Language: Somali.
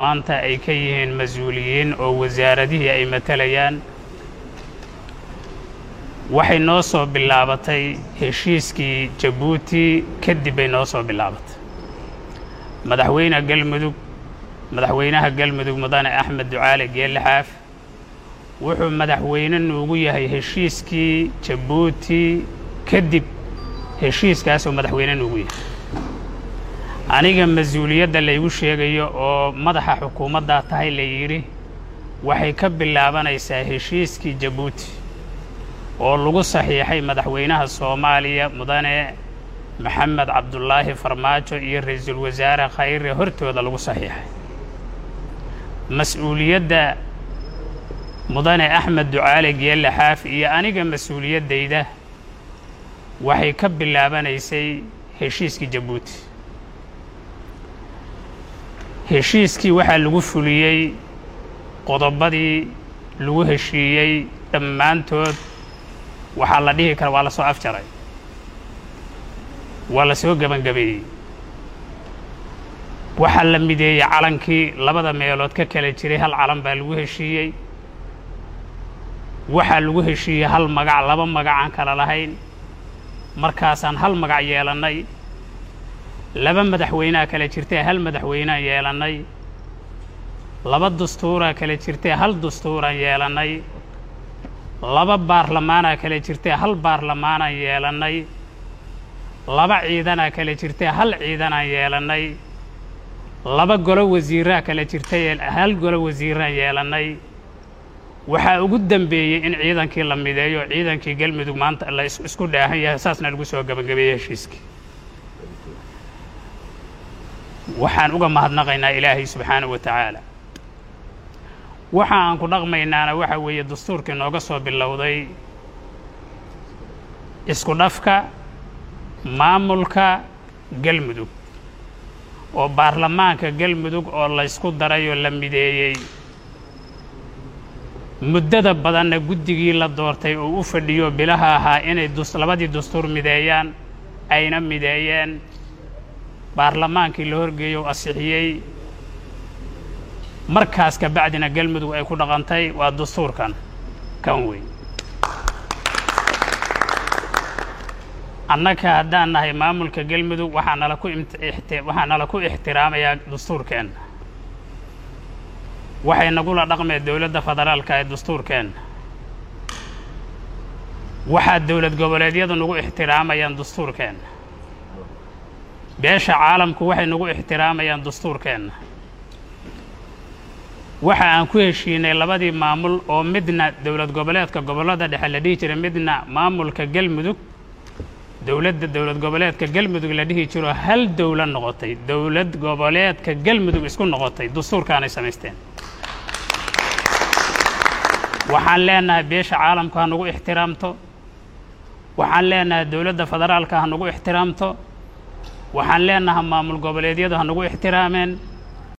maanta ay ka yihiin mas-uuliyiin oo wasaaradihii ay matalayaan waxay noo soo bilaabatay heshiiskii jabuuti kadib bay noo soo bilaabatay madaxweyne galmudug madaxweynaha galmudug mudane axmed ducaale geelle xaaf wuxuu madaxweyne nuugu yahay heshiiskii jabuuti kadib heshiiskaasoo madaxweyne nuugu yahay aniga mas-uuliyadda laygu sheegayo oo madaxa xukuumaddaa tahay la yidhi waxay ka bilaabanaysaa heshiiskii jabuuti oo lagu saxiixay madaxweynaha soomaaliya mudane maxamed cabdulaahi farmaajo iyo ra-iisul wasaare khayre hortooda lagu saxiixay mas-uuliyadda mudane axmed ducaale geelle xaaf iyo aniga mas-uuliyaddayda waxay ka bilaabanaysay heshiiskii jabuuti heshiiskii waxaa lagu fuliyey qodobadii lagu heshiiyey dhammaantood waxaa la dhihi kara waa la soo afjaray waa la soo gebangabeeyey waxaa la mideeyey calankii labada meelood ka kala jiray hal calan baa lagu heshiiyey waxaa lagu heshiiyey hal magac laba magac aan kala lahayn markaasaan hal magac yeelannay laba madaxweynea kala jirtee hal madaxweynaan yeelannay laba dastuuraa kala jirtee hal dastuuraan yeelannay laba baarlamaanaa kala jirtee hal baarlamaanaan yeelannay laba ciidanaa kala jirtee hal ciidanaan yeelannay laba golo wasiiraa kala jirtay hal golo wasiiraan yeelannay waxaa ugu dembeeyey in ciidankii la mideeyo ciidankii galmudug maanta la isku dhaahan yahay saasna lagu soo gebagabeeyey heshiiskii waxaan uga mahadnaqaynaa ilaahay subxaanahu wa tacaala waxa aan ku dhaqmaynaana waxa weeye dastuurkii nooga soo bilowday isku dhafka maamulka galmudug oo baarlamaanka galmudug oo laysku daray oo la mideeyey muddada badanna guddigii la doortay oo u fadhiyo bilaha ahaa inay labadii dastuur mideeyaan ayna mideeyeen baarlamaankii la horgeeyo o asixiyey markaas ka bacdina galmudug ay ku dhaqantay waa dastuurkan kan weyn annaka haddaan nahay maamulka galmudug waxaa nala ku waxaa nala ku ixtiraamayaa dastuurkeenna waxay nagula dhaqmeen dowladda federaalka ee dastuurkeenna waxaa dowlad goboleedyadu nagu ixtiraamayaan dastuurkeenna beesha caalamku waxay nagu ixtiraamayaan dastuurkeenna waxa aan ku heshiinay labadii maamul oo midna dowlad goboleedka gobollada dhexe la dhihi jiray midna maamulka galmudug dowladda dowlad goboleedka galmudug la dhihi jiro hal dowlad noqotay dowlad goboleedka galmudug isku noqotay dastuurkaanay samaysteen waxaan leenahay beesha caalamku ha nagu ixtiraamto waxaan leenahay dowladda federaalka ha nagu ixtiraamto waxaan leenahay maamul goboleedyadu ha nagu ixtiraameen